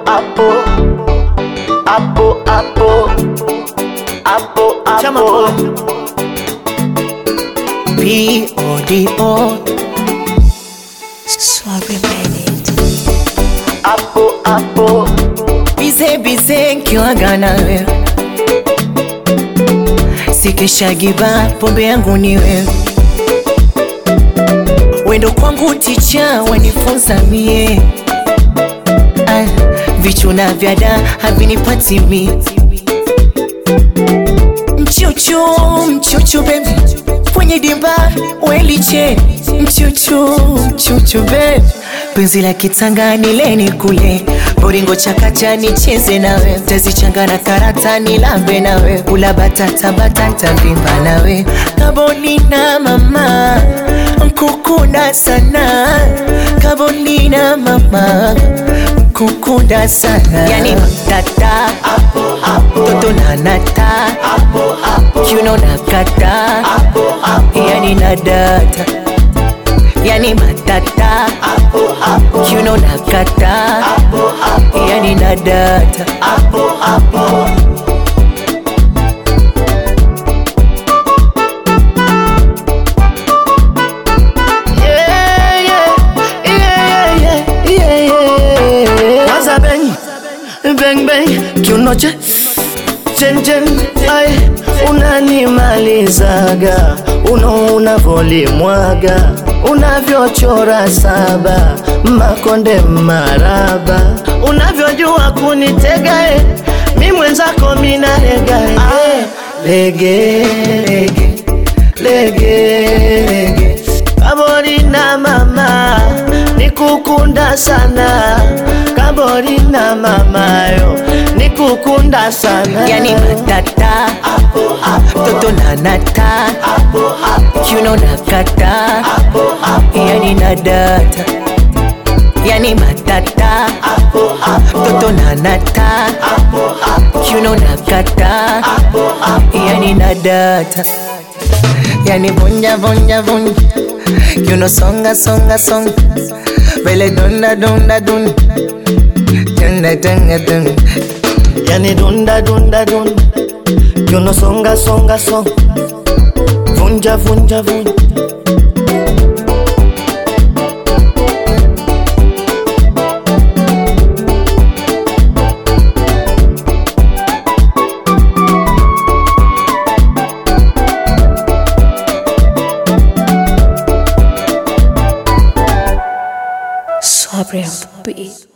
hapo hapo hapo hapo Chama hapo P-O-D-O Sorry minute hapo hapo Bize bize nkiwaga na wewe Sikishagiba pombe yangu ni wewe Wendo kwangu ticha wanifunza mie ah, Vichuna vya da havinipati mi Mchuchu, mchuchu baby Kwenye dimba weliche Mchuchu, mchuchu baby Penzi la kitanga nileni kule Boringo chakacha nicheze nawe Tazichanga na karata nilambe nawe Ula batata batata vimba nawe Kabolina mama Nkukunda sana Kabolina mama Nkukunda sana Yani matata Toto na nata Kiuno na kata Yani na data Yani matata Kiuno na kata Yani na data yeah, yeah, yeah, yeah, yeah, yeah. Kwanza bang bang bang kiuno cha chen chen ai unanimalizaga uno unavolimwaga unavyochora saba makonde maraba unavyojua kunitega eh, mi mwenzako minarega eh. lege lege lege lege kaborina mama nikukunda sana kaborina mamayo nikukunda sana Yani matata Toto na nata Kiuno na kata Yani na data Yani matata Toto na nata Kiuno na kata Yani na data Yani vunja vunja vunja Kiuno songa songa songa Vele dunda dunda dunda Dunda dunda dunda yani dunda dunda dunda kiuno songa songa songa vunja vunja vunja Sorry, I'm beat.